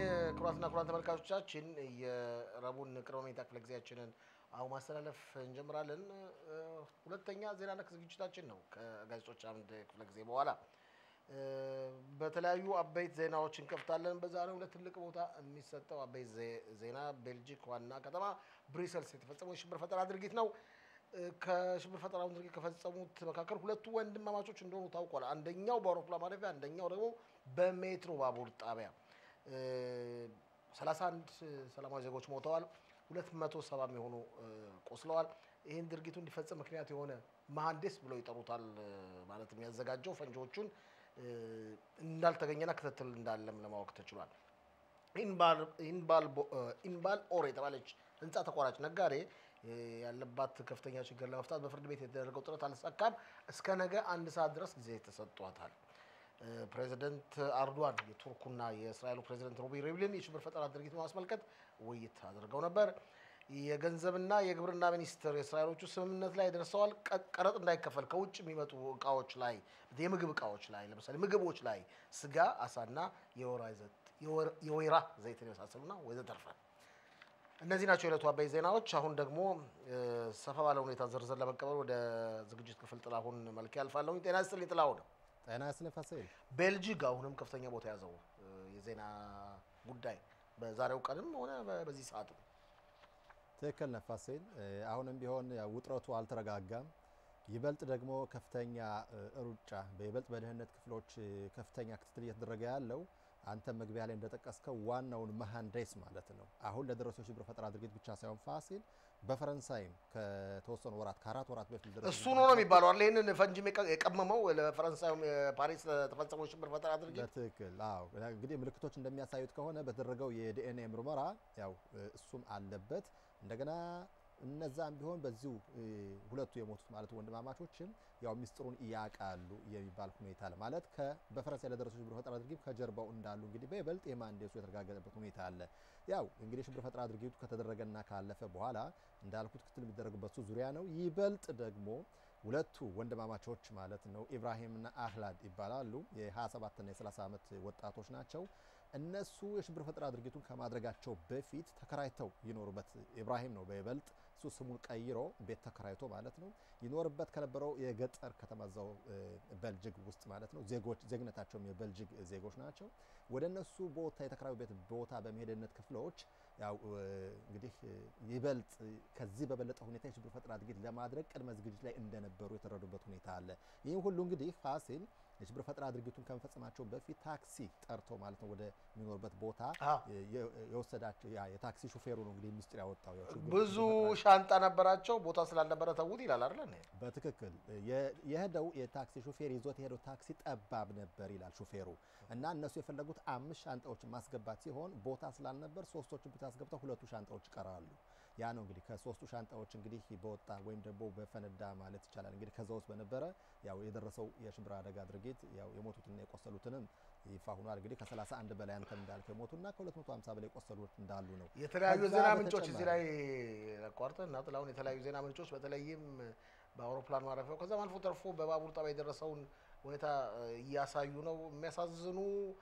ክቡራትና ክቡራን ተመልካቾቻችን የረቡዕን ቅድመ መኝታ ክፍለ ጊዜያችንን አሁን ማስተላለፍ እንጀምራለን። ሁለተኛ ዜና ነክ ዝግጅታችን ነው። ከጋዜጦች አምድ ክፍለ ጊዜ በኋላ በተለያዩ አበይት ዜናዎች እንከፍታለን። በዛሬው ዕለት ትልቅ ቦታ የሚሰጠው አበይት ዜና ቤልጂክ ዋና ከተማ ብሪሰልስ የተፈጸመው የሽብር ፈጠራ ድርጊት ነው። ከሽብር ፈጠራውን ድርጊት ከፈጸሙት መካከል ሁለቱ ወንድማማቾች እንደሆኑ ታውቋል። አንደኛው በአውሮፕላን ማረፊያ፣ አንደኛው ደግሞ በሜትሮ ባቡር ጣቢያ 31 ሰላማዊ ዜጎች ሞተዋል። 270 የሚሆኑ ቆስለዋል። ይህን ድርጊቱ እንዲፈጸም ምክንያት የሆነ መሐንዲስ ብለው ይጠሩታል ማለት የሚያዘጋጀው ፈንጂዎቹን እንዳልተገኘና ክትትል እንዳለም ለማወቅ ተችሏል። ኢንባል ኦር የተባለች ህንፃ ተቋራጭ ነጋዴ ያለባት ከፍተኛ ችግር ለመፍታት በፍርድ ቤት የተደረገው ጥረት አልተሳካም። እስከ ነገ አንድ ሰዓት ድረስ ጊዜ ተሰጥቷታል። ፕሬዚደንት አርዶዋን የቱርኩና የእስራኤሉ ፕሬዚደንት ሮቢ ሪቭሊን የሽብር ፈጠራ ድርጊት በማስመልከት ውይይት አድርገው ነበር። የገንዘብና የግብርና ሚኒስትር የእስራኤሎቹ ስምምነት ላይ ደርሰዋል። ቀረጥ እንዳይከፈል ከውጭ የሚመጡ እቃዎች ላይ የምግብ እቃዎች ላይ ለምሳሌ ምግቦች ላይ ስጋ፣ አሳና የወይራ ዘይትን የመሳሰሉና ወዘተርፈ እነዚህ ናቸው የዕለቱ አበይ ዜናዎች። አሁን ደግሞ ሰፋ ባለ ሁኔታ ዝርዝር ለመቀበል ወደ ዝግጅት ክፍል ጥላሁን መልክ ያልፋለሁ። ጤና ይስጥልኝ ጥላሁን። ጤና ይስጥልኝ ፋሲል። ቤልጂክ አሁንም ከፍተኛ ቦታ ያዘው የዜና ጉዳይ በዛሬው ቀንም ሆነ በዚህ ሰዓት ትክክል ነህ ፋሲል። አሁንም ቢሆን ውጥረቱ አልተረጋጋም። ይበልጥ ደግሞ ከፍተኛ ሩጫ በይበልጥ በደህንነት ክፍሎች ከፍተኛ ክትትል እየተደረገ ያለው አንተ መግቢያ ላይ እንደጠቀስከው ዋናውን መሐንዲስ ማለት ነው። አሁን ለደረሰው የሽብር ፈጠራ ድርጊት ብቻ ሳይሆን ፋሲል በፈረንሳይም ከተወሰኑ ወራት ከአራት ወራት በፊት እሱ ነው ነው የሚባለው አለ ይህንን ፈንጂም የቀመመው ለፈረንሳዩም የፓሪስ ለተፈጸመው የሽብር ፈጠራ ድርጊት በትክክል አዎ። እንግዲህ ምልክቶች እንደሚያሳዩት ከሆነ በተደረገው የዲኤንኤ ምርመራ ያው እሱም አለበት እንደገና እነዛም ቢሆን በዚሁ ሁለቱ የሞቱት ማለት ወንድማማቾችም ያው ሚስጥሩን እያውቃሉ የሚባል ሁኔታ አለ። ማለት በፈረንሳይ ለደረሰው ሽብር ፈጠራ ድርጊት ከጀርባው እንዳሉ እንግዲህ በይበልጥ የመሐንዲሱ የተረጋገጠበት ሁኔታ አለ። ያው እንግዲህ የሽብር ፈጠራ ድርጊቱ ከተደረገና ካለፈ በኋላ እንዳልኩት ክትል የሚደረግበት ዙሪያ ነው። ይበልጥ ደግሞ ሁለቱ ወንድማማቾች ማለት ነው ኢብራሂምና አህላድ ይባላሉ። የ27ና የ30 ዓመት ወጣቶች ናቸው። እነሱ የሽብር ፈጠራ ድርጊቱን ከማድረጋቸው በፊት ተከራይተው ይኖሩበት ኢብራሂም ነው በይበልጥ እሱ ስሙን ቀይሮ ቤት ተከራይቶ ማለት ነው ይኖርበት ከነበረው የገጠር ከተማ እዛው በልጅግ ውስጥ ማለት ነው ዜጎች ዜግነታቸውም የበልጅግ ዜጎች ናቸው። ወደ እነሱ ቦታ የተከራዩ ቤት ቦታ በመሄድነት ክፍሎች ያው እንግዲህ ይበልጥ ከዚህ በበለጠ ሁኔታ የሽብር ፈጠራ ድርጊት ለማድረግ ቅድመ ዝግጅት ላይ እንደነበሩ የተረዱበት ሁኔታ አለ። ይህም ሁሉ እንግዲህ ፋሲል የሽብር ፈጠራ ድርጊቱን ከመፈጸማቸው በፊት ታክሲ ጠርቶ ማለት ነው ወደ የሚኖርበት ቦታ የወሰዳቸው ያ የታክሲ ሹፌሩ ነው እንግዲህ ሚስጥር ያወጣው። ብዙ ሻንጣ ነበራቸው ቦታ ስላልነበረ ተዉት ይላል አይደል? በትክክል የሄደው የታክሲ ሹፌር ይዞት የሄደው ታክሲ ጠባብ ነበር ይላል ሹፌሩ። እና እነሱ የፈለጉት አምስት ሻንጣዎችን ማስገባት ሲሆን ቦታ ስላልነበር ሶስቶችን ብቻ አስገብተው ሁለቱ ሻንጣዎች ይቀራሉ። ያ ነው እንግዲህ ከሶስቱ ሻንጣዎች እንግዲህ በወጣ ወይም ደግሞ በፈነዳ ማለት ይቻላል እንግዲህ ከዛ ውስጥ በነበረ ያው የደረሰው የሽብር አደጋ ድርጊት ያው የሞቱትና የቆሰሉትንም ይፋ ሆኗል። እንግዲህ ከ31 በላይ አንተ እንዳልከው የሞቱና ከ250 በላይ የቆሰሉት እንዳሉ ነው። የተለያዩ ዜና ምንጮች እዚህ ላይ ቋርጠ እና ጥላሁን የተለያዩ ዜና ምንጮች በተለይም በአውሮፕላን ማረፊያው ከዛም አልፎ ተርፎ በባቡር ጣቢያ የደረሰውን ሁኔታ እያሳዩ ነው። የሚያሳዝኑ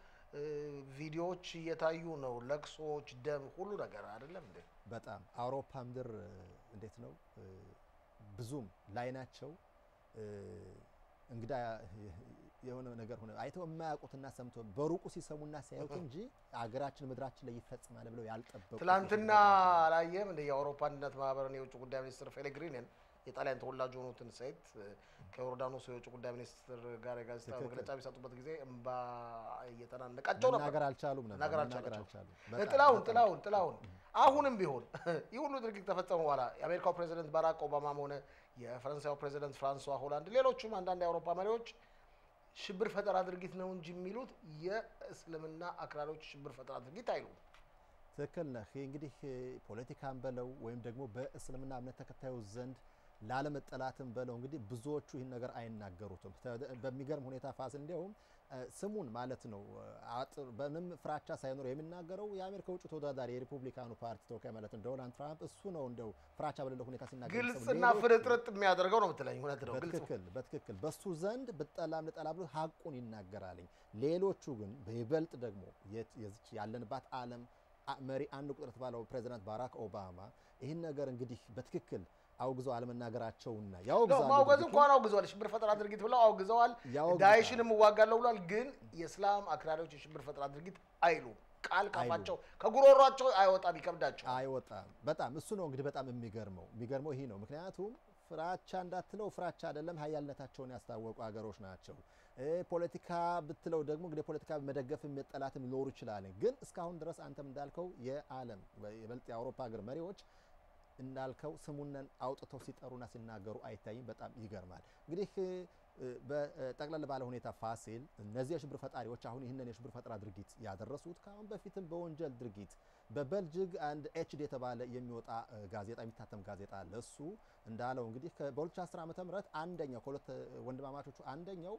ቪዲዮዎች እየታዩ ነው። ለቅሶች፣ ደም፣ ሁሉ ነገር አይደለም እንዴ? በጣም አውሮፓ ምድር እንዴት ነው ብዙም ላይናቸው እንግዳ የሆነ ነገር ሆነ አይተው የማያውቁትና ሰምተው በሩቁ ሲሰሙና ሲያዩት እንጂ አገራችን ምድራችን ላይ ይፈጽማል ብለው ያልጠበቁ ትላንትና አላየም እንደ የአውሮፓ አንድነት ማህበርን የውጭ ጉዳይ ሚኒስትር ፔሌግሪኒን የጣሊያን ተወላጅ የሆኑትን ሴት ከዮርዳኖስ የውጭ ጉዳይ ሚኒስትር ጋር የጋዜጣ መግለጫ ቢሰጡበት ጊዜ እንባ እየተናነቃቸው ነበር። መናገር አልቻሉም ነበር መናገር መናገር አልቻሉም። አልቻሉም። ጥላሁን ጥላሁን ጥላሁን አሁንም ቢሆን ይህ ሁሉ ድርጊት ከፈጸሙ በኋላ የአሜሪካው ፕሬዚደንት ባራክ ኦባማም ሆነ የፈረንሳዩ ፕሬዚደንት ፍራንሷ ሆላንድ፣ ሌሎቹም አንዳንድ የአውሮፓ መሪዎች ሽብር ፈጠራ ድርጊት ነው እንጂ የሚሉት የእስልምና አክራሪዎች ሽብር ፈጠራ ድርጊት አይሉም። ትክክል ነህ። ይህ እንግዲህ ፖለቲካን በለው ወይም ደግሞ በእስልምና እምነት ተከታዮች ዘንድ ላለመጠላትም በለው እንግዲህ ብዙዎቹ ይህን ነገር አይናገሩትም። በሚገርም ሁኔታ ፋስ እንዲያውም ስሙን ማለት ነው አጥር በምንም ፍራቻ ሳይኖር የሚናገረው የአሜሪካ ውጭ ተወዳዳሪ የሪፑብሊካኑ ፓርቲ ተወካይ ማለት ነው ዶናልድ ትራምፕ እሱ ነው እንደው ፍራቻ በሌለው ሁኔታ ሲናገር ግልጽና ፍርጥርጥ የሚያደርገው ነው የምትለኝ? እውነት ነው። ግልጽ በትክክል በትክክል በሱ ዘንድ ብጠላም ልጠላ ብሎ ሀቁን ይናገራልኝ። ሌሎቹ ግን በይበልጥ ደግሞ የዚች ያለንባት ዓለም መሪ አንድ ቁጥር የተባለው ፕሬዚዳንት ባራክ ኦባማ ይህን ነገር እንግዲህ በትክክል አውግዘው አለመናገራቸውና ያውግዛሉ። ማውገዝ እንኳን አውግዘዋል። የሽብር ፈጠራ ድርጊት ብለው አውግዘዋል። ዳይሽንም እዋጋለሁ ብሏል። ግን የእስላም አክራሪዎች የሽብር ፈጠራ ድርጊት አይሉም። ቃል ካፋቸው ከጉሮሯቸው አይወጣም፣ ይከብዳቸው አይወጣም። በጣም እሱ ነው እንግዲህ በጣም የሚገርመው የሚገርመው ይሄ ነው። ምክንያቱም ፍራቻ እንዳትለው ፍራቻ አይደለም ሀያልነታቸውን ያስታወቁ ሀገሮች ናቸው። ፖለቲካ ብትለው ደግሞ እንግዲህ ፖለቲካ መደገፍ መጠላትም ሊኖሩ ይችላል። ግን እስካሁን ድረስ አንተም እንዳልከው የዓለም ይበልጥ የአውሮፓ ሀገር መሪዎች እንዳልከው ስሙነን አውጥተው ሲጠሩና ሲናገሩ አይታይም። በጣም ይገርማል። እንግዲህ በጠቅለል ባለ ሁኔታ ፋሲል እነዚህ የሽብር ፈጣሪዎች አሁን ይህንን የሽብር ፈጠራ ድርጊት ያደረሱት ከአሁን በፊትም በወንጀል ድርጊት በበልጅግ አንድ ኤችዲ የተባለ የሚወጣ ጋዜጣ የሚታተም ጋዜጣ አለ። እሱ እንዳለው እንግዲህ በ2010 ዓ ም አንደኛው ከሁለት ወንድማማቾቹ አንደኛው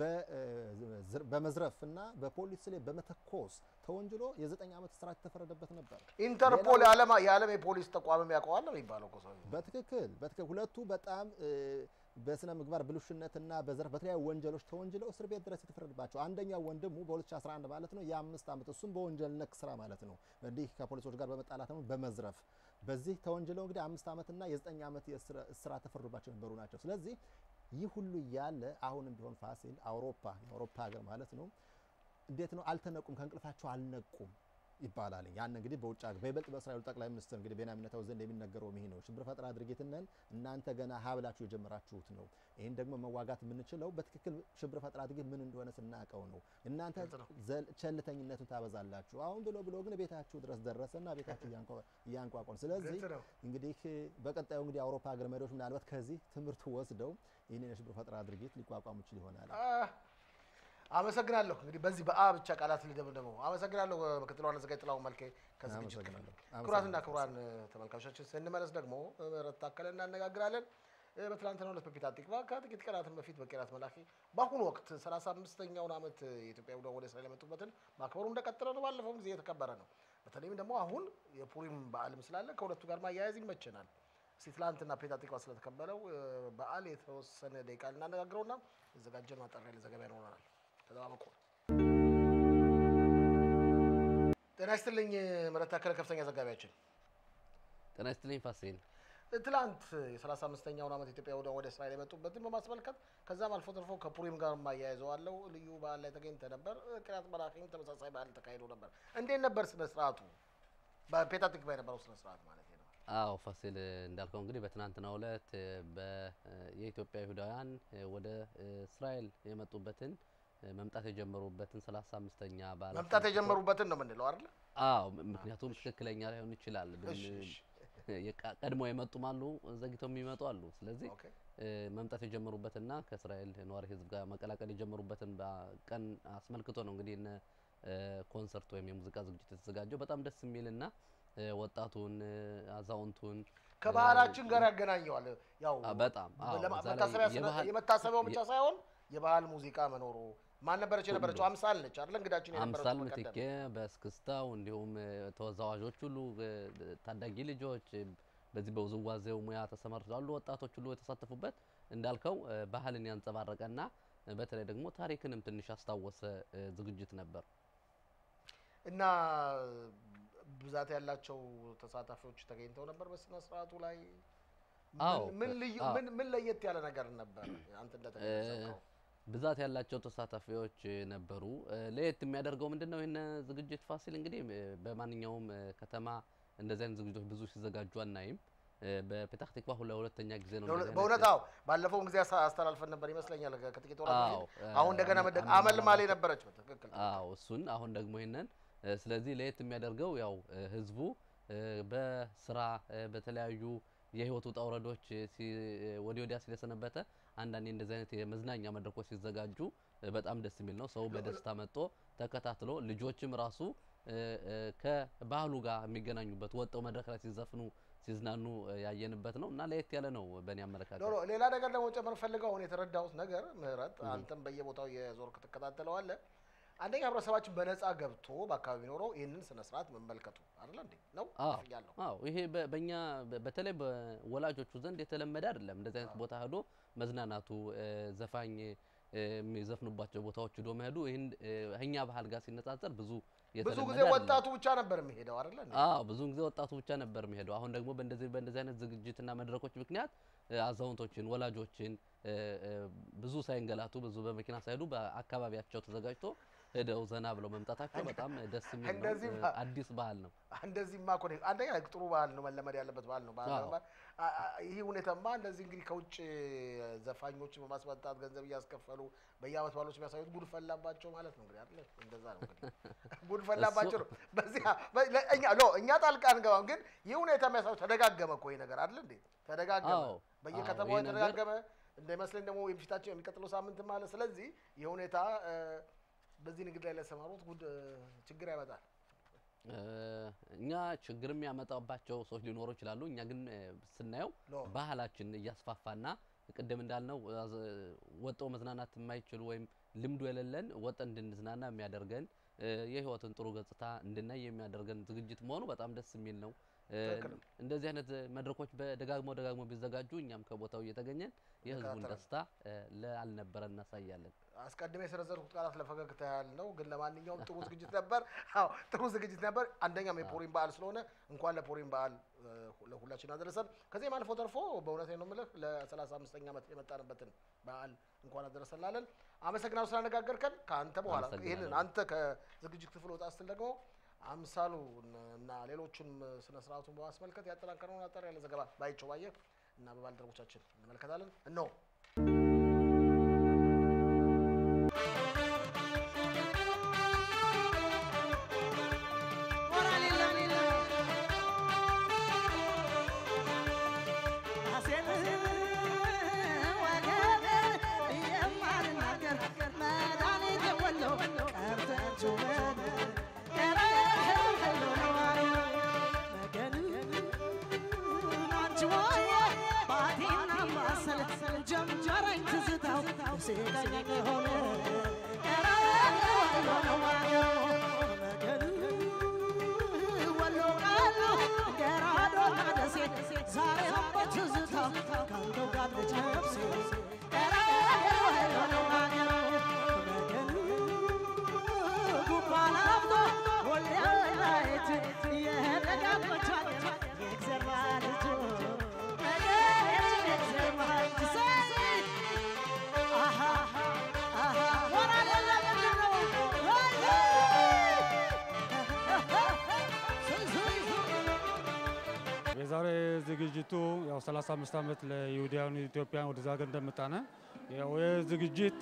በመዝረፍ እና በፖሊስ ላይ በመተኮስ ተወንጅሎ የዘጠኝ ዓመት እስራት የተፈረደበት ነበር። ኢንተርፖል የዓለም የፖሊስ ተቋምም ያውቀዋል ነው የሚባለው። በትክክል በትክክል ሁለቱ በጣም በስነ ምግባር ብልሹነትና በዘርፍ በተለያዩ ወንጀሎች ተወንጅለው እስር ቤት ድረስ የተፈረደባቸው አንደኛው ወንድሙ በ2011 ማለት ነው የአምስት ዓመት እሱም በወንጀል ነክ ስራ ማለት ነው እንዲህ ከፖሊሶች ጋር በመጣላት ነው በመዝረፍ በዚህ ተወንጅለው እንግዲህ አምስት ዓመትና የዘጠኝ ዓመት እስራት ተፈርዶባቸው የነበሩ ናቸው። ስለዚህ ይህ ሁሉ እያለ አሁንም ቢሆን ፋሲል አውሮፓ የአውሮፓ ሀገር ማለት ነው እንዴት ነው አልተነቁም፣ ከእንቅልፋቸው አልነቁም ይባላል። ያን እንግዲህ በውጭ ሀገር በይበልጥ በእስራኤሉ ጠቅላይ ሚኒስትር እንግዲህ ቤንያሚን ኔታንያሁ ዘንድ የሚነገረው ይሄ ነው። ሽብር ፈጠራ ድርጊትነን እናንተ ገና ሀብላችሁ የጀመራችሁት ነው። ይህን ደግሞ መዋጋት የምንችለው በትክክል ሽብር ፈጠራ ድርጊት ምን እንደሆነ ስናውቀው ነው። እናንተ ቸልተኝነቱን ታበዛላችሁ። አሁን ብሎ ብሎ ግን ቤታችሁ ድረስ ደረሰና ቤታችሁ እያንቋቋን። ስለዚህ እንግዲህ በቀጣዩ እንግዲህ የአውሮፓ ሀገር መሪዎች ምናልባት ከዚህ ትምህርት ወስደው ይህንን የሽብር ፈጠራ ድርጊት ሊቋቋሙ ይችል ይሆናል። አመሰግናለሁ። እንግዲህ በዚህ በአ ብቻ ቃላት ልደምደመው። አመሰግናለሁ ምክትል ዋና አዘጋጅ ጥላሁን መልኬ ከዝግጅት ክፍል። ክቡራትና ክቡራን ተመልካቾቻችን ስንመለስ ደግሞ ምህረት ታከለ እናነጋግራለን። በትናንትናው ዕለት በፒታ ቲክቫ ከጥቂት ቀናትን በፊት በቄራት መላኪ በአሁኑ ወቅት 35ኛውን ዓመት የኢትዮጵያ ቡድን ወደ እስራኤል የመጡበትን ማክበሩ እንደቀጠለ ነው። ባለፈውም ጊዜ የተከበረ ነው። በተለይም ደግሞ አሁን የፑሪም በዓልም ስላለ ከሁለቱ ጋር ማያያዝ ይመቸናል። እስቲ ትላንትና ፔታ ቲክቫ ስለተከበረው በዓል የተወሰነ ደቂቃ ልናነጋግረውና የዘጋጀን ማጠሪያ ለዘገባ ይኖረናል። ተጠባበቁ። ጤና ይስጥልኝ ምህረት ታከለ ከፍተኛ ዘጋቢያችን። ጤና ይስጥልኝ ፋሲል። ትላንት የ35ኛውን ዓመት ኢትዮጵያ ቡድን ወደ እስራኤል የመጡበትን በማስመልከት ከዛም አልፎ ተርፎ ከፑሪም ጋር ማያይዘዋለው ልዩ በዓል ላይ ተገኝተ ነበር። ቂርያት መላኪም ተመሳሳይ በዓል ተካሂዶ ነበር። እንዴት ነበር ስነ ስርዓቱ? በፔታ ቲክቫ የነበረው ስነ ስርዓት ማለት ነው። አዎ ፋሲል እንዳልከው እንግዲህ በትናንትናው ዕለት የኢትዮጵያ ይሁዳውያን ወደ እስራኤል የመጡበትን መምጣት የጀመሩበትን ሰላሳ አምስተኛ በዓል መምጣት የጀመሩበትን ነው የምንለው አይደል? አዎ ምክንያቱም ትክክለኛ ላይሆን ይችላል። ቀድሞ የመጡም አሉ፣ ዘግተው የሚመጡ አሉ። ስለዚህ መምጣት የጀመሩበትና ከእስራኤል ነዋሪ ሕዝብ ጋር መቀላቀል የጀመሩበትን ቀን አስመልክቶ ነው እንግዲህ እነ ኮንሰርት ወይም የሙዚቃ ዝግጅት የተዘጋጀው በጣም ደስ የሚልና ወጣቱን አዛውንቱን ከባህላችን ጋር ያገናኘዋል። ያው በጣም የመታሰቢያው ብቻ ሳይሆን የባህል ሙዚቃ መኖሩ ማን ነበረች የነበረችው? አምሳል ነች አይደል? እንግዳችን የነበረችው አምሳል ምትኬ በእስክስታው እንዲሁም ተወዛዋዦች ሁሉ ታዳጊ ልጆች በዚህ በውዝዋዜው ሙያ ተሰማርተው ያሉ ወጣቶች ሁሉ የተሳተፉበት እንዳልከው ባህልን ያንጸባረቀና በተለይ ደግሞ ታሪክንም ትንሽ ያስታወሰ ዝግጅት ነበር እና ብዛት ያላቸው ተሳታፊዎች ተገኝተው ነበር በስነ ስርዓቱ ላይ። ምን ልዩ ምን ለየት ያለ ነገር ነበር አንተ እንደተገለጸው? ብዛት ያላቸው ተሳታፊዎች ነበሩ። ለየት የሚያደርገው ምንድን ነው? ይህን ዝግጅት ፋሲል እንግዲህ በማንኛውም ከተማ እንደዚህ አይነት ዝግጅቶች ብዙ ሲዘጋጁ አናይም። በፔታህ ቲክቫ ለሁለተኛ ጊዜ ነው። በእውነት አዎ፣ ባለፈው ጊዜ አስተላልፈን ነበር ይመስለኛል ከጥቂት ወራት በፊት። አሁን እንደገና መደግ አመልማሌ ነበረች። በትክክል አዎ፣ እሱን አሁን ደግሞ ይሄንን ስለዚህ ለየት የሚያደርገው ያው ህዝቡ በስራ በተለያዩ የህይወት ውጣ ውረዶች ወዲህ ወዲያ ስለሰነበተ አንዳንዴ እንደዚህ አይነት የመዝናኛ መድረኮች ሲዘጋጁ በጣም ደስ የሚል ነው። ሰው በደስታ መጥቶ ተከታትሎ ልጆችም ራሱ ባህሉ ጋር የሚገናኙበት ወጠው መድረክ ላይ ሲዘፍኑ ሲዝናኑ ያየንበት ነው እና ለየት ያለ ነው በእኔ አመለካከት። ኖ ሌላ ነገር ደግሞ ጨምር ፈልገው አሁን የተረዳሁት ነገር ምህረት፣ አንተም በየቦታው የዞርክ ትከታተለዋለህ። አንደኛ ህብረተሰባችን በነፃ ገብቶ በአካባቢ ኖረው ይህንን ስነ ስርዓት መመልከቱ አይደለ እንዴ ነው ያለው። አዎ ይሄ በእኛ በተለይ በወላጆቹ ዘንድ የተለመደ አይደለም። እንደዚህ አይነት ቦታ ሄዶ መዝናናቱ ዘፋኝ የሚዘፍኑባቸው ቦታዎች ሄዶ መሄዱ ይህን እኛ ባህል ጋር ሲነጻጸር ብዙ ብዙ ጊዜ ወጣቱ ብቻ ነበር የሚሄደው አይደለ? አዎ ብዙ ጊዜ ወጣቱ ብቻ ነበር የሚሄደው። አሁን ደግሞ በእንደዚህ በእንደዚህ አይነት ዝግጅትና መድረኮች ምክንያት አዛውንቶችን፣ ወላጆችን ብዙ ሳይንገላቱ ብዙ በመኪና ሳይሄዱ በአካባቢያቸው ተዘጋጅቶ ሄደው ዘና ብለው መምጣታቸው በጣም ደስ የሚል ነው። አዲስ ባህል ነው። እንደዚህማ እኮ አንደኛ ጥሩ ባህል ነው፣ መለመድ ያለበት ባህል ነው። ባህል ይህ ሁኔታማ እንደዚህ እንግዲህ ከውጭ ዘፋኞችን በማስመጣት ገንዘብ እያስከፈሉ በየአመት ባሎች የሚያሳዩት ጉድ ፈላባቸው ማለት ነው። እንግዲህ አይደል? እንደዛ ነው እንግዲህ ጉድ ፈላባቸው ነው። በዚህ እኛ ሎ እኛ ጣልቃ አንገባም፣ ግን ይህ ሁኔታ የሚያሳዩት ተደጋገመ እኮ ይህ ነገር አይደል እንዴ? ተደጋገመ፣ በየከተማው የተደጋገመ እንደሚመስለኝ ደግሞ የፊታችን የሚቀጥለው ሳምንት ማለት ስለዚህ ይህ ሁኔታ በዚህ ንግድ ላይ ለሰማሩት ጉድ ችግር ያመጣል። እኛ ችግር የሚያመጣባቸው ሰዎች ሊኖሩ ይችላሉ። እኛ ግን ስናየው ባህላችን እያስፋፋና ቅድም እንዳልነው ወጠው መዝናናት የማይችሉ ወይም ልምዱ የሌለን ወጠን እንድንዝናና የሚያደርገን የህይወትን ጥሩ ገጽታ እንድናይ የሚያደርገን ዝግጅት መሆኑ በጣም ደስ የሚል ነው። እንደዚህ አይነት መድረኮች በደጋግሞ ደጋግሞ ቢዘጋጁ እኛም ከቦታው እየተገኘን የህዝቡን ደስታ ለአልነበረን እናሳያለን። አስቀድሜ የሰነዘርኩት ቃላት ለፈገግታ ያህል ነው፣ ግን ለማንኛውም ጥሩ ዝግጅት ነበር። አዎ ጥሩ ዝግጅት ነበር። አንደኛም የፖሪም በዓል ስለሆነ እንኳን ለፖሪም በዓል ለሁላችን አደረሰን። ከዚህም አልፎ ተርፎ በእውነት ነው የምልህ ለሰላሳ አምስተኛ ዓመት የመጣንበትን በዓል እንኳን አደረሰን ላለን አመሰግናለሁ ስላነጋገርከን። ከአንተ በኋላ ይህንን አንተ ከዝግጅት ክፍል ወጣ ስትል ደግሞ አምሳሉ እና ሌሎቹን ስነ ስርዓቱን በማስመልከት ያጠናከረውን አጠር ያለ ዘገባ ባይቸው ባየ እና በባልደረቦቻችን እንመለከታለን። እነሆ ጀምጀረኝ ትዝታው ሲቀኝ ሆነ ወሎ ቃሉ ገራዶና ደሴ ዛሬም በትዝታው ካንተው ጋር ልጨብሴ ጉባላፍቶ ወልያላይት የደጋጎቻት የእግዘራ ልጆ የዛሬ ዝግጅቱ ያው 35 ዓመት ለይሁዳውያን ኢትዮጵያን ወደዛ ሀገር እንደመጣነ ያው ዝግጅት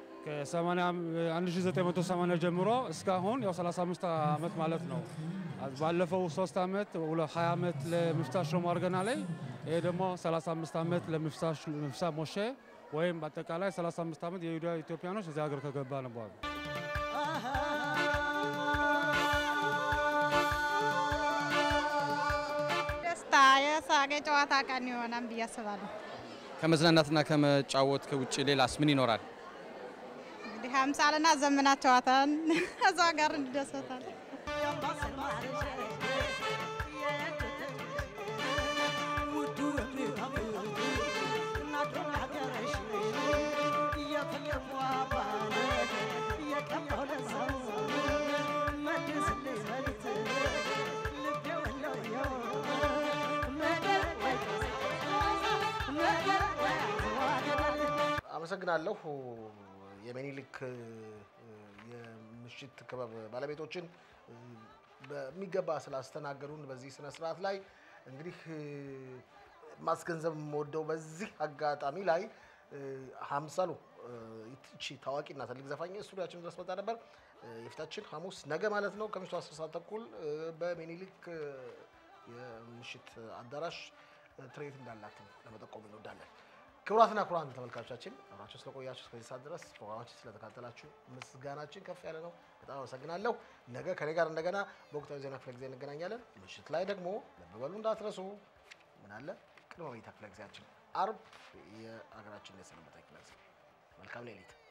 ከ1980 ጀምሮ እስካሁን ያው 35 ዓመት ማለት ነው። ባለፈው 3 ዓመት 20 ዓመት ለምፍታ ሽሎሞ አድርገና ላይ ይሄ ደግሞ 35 ዓመት ለምፍታ ሞሼ ወይም በአጠቃላይ 35 ዓመት የይሁዳ ኢትዮጵያኖች እዚህ ሀገር ከገባ ነው በኋላ ደስታ የሳቅ የጨዋታ ቀን ይሆናል ብዬ አስባለሁ። ከመዝናናትና ከመጫወት ውጭ ሌላስ ምን ይኖራል? እንግዲህ አምሳልና ዘመና ጨዋታን እዛ ጋር እንደሰታለን። አመሰግናለሁ። የሚኒሊክ የምሽት ክበብ ባለቤቶችን በሚገባ ስላስተናገዱን በዚህ ስነ ስርዓት ላይ እንግዲህ ማስገንዘብ የምወደው በዚህ አጋጣሚ ላይ ሀምሳሉ ይቺ ታዋቂና ትልቅ ዘፋኝ ስቱዲያችን ድረስ መጣ ነበር። የፊታችን ሐሙስ ነገ ማለት ነው ከምሽቱ 10 ሰዓት ተኩል በሚኒሊክ የምሽት አዳራሽ ትርኢት እንዳላት ለመጠቆም እንወዳለን። ክቡራትና ክቡራን ተመልካቾቻችን አብራችሁ ስለቆያችሁ እስከዚህ ሰዓት ድረስ ፕሮግራማችን ስለተካተላችሁ ምስጋናችን ከፍ ያለ ነው። በጣም አመሰግናለሁ። ነገ ከኔ ጋር እንደገና በወቅታዊ ዜና ክፍለ ጊዜ እንገናኛለን። ምሽት ላይ ደግሞ ልብ በሉ እንዳትረሱ። ምን አለ ቅድመ መኝታ ክፍለ ጊዜያችን አርብ የሀገራችን የሰነበተ ክፍለ ጊዜ። መልካም ሌሊት